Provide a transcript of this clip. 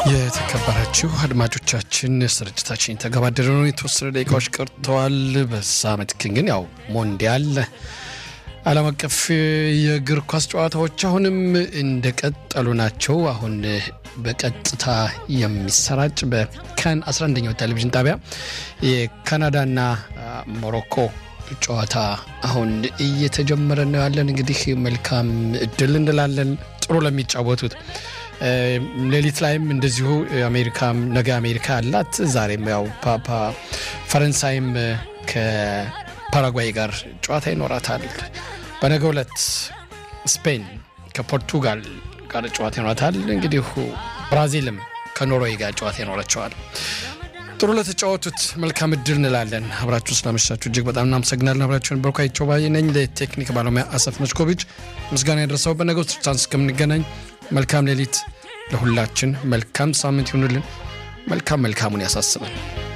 የተከበራችሁ አድማጮቻችን ስርጭታችን የተገባደደ ነው። የተወሰነ ደቂቃዎች ቀርተዋል። በዛ ምትክ ግን ያው ሞንዲያል ዓለም አቀፍ የእግር ኳስ ጨዋታዎች አሁንም እንደቀጠሉ ናቸው። አሁን በቀጥታ የሚሰራጭ በካን 11ኛው ቴሌቪዥን ጣቢያ የካናዳና ሞሮኮ ጨዋታ አሁን እየተጀመረ ነው ያለን። እንግዲህ መልካም እድል እንላለን ጥሩ ለሚጫወቱት ሌሊት ላይም እንደዚሁ አሜሪካም ነገ አሜሪካ አላት። ዛሬም ያው ፓፓ ፈረንሳይም ከፓራጓይ ጋር ጨዋታ ይኖራታል። በነገ ዕለት ስፔን ከፖርቱጋል ጋር ጨዋታ ይኖራታል። እንግዲህ ብራዚልም ከኖርዌይ ጋር ጨዋታ ይኖራቸዋል። ጥሩ ለተጫወቱት መልካም እድል እንላለን። አብራችሁ ስላመሻችሁ እጅግ በጣም እናመሰግናለን። አብራችሁን በርኳይቸው ባይ ነኝ። ለቴክኒክ ባለሙያ አሰፍ መችኮቪች ምስጋና ያደረሰው። በነገው ስርቻን እስከምንገናኝ መልካም ሌሊት ለሁላችን፣ መልካም ሳምንት ይሁንልን። መልካም መልካሙን ያሳስበን።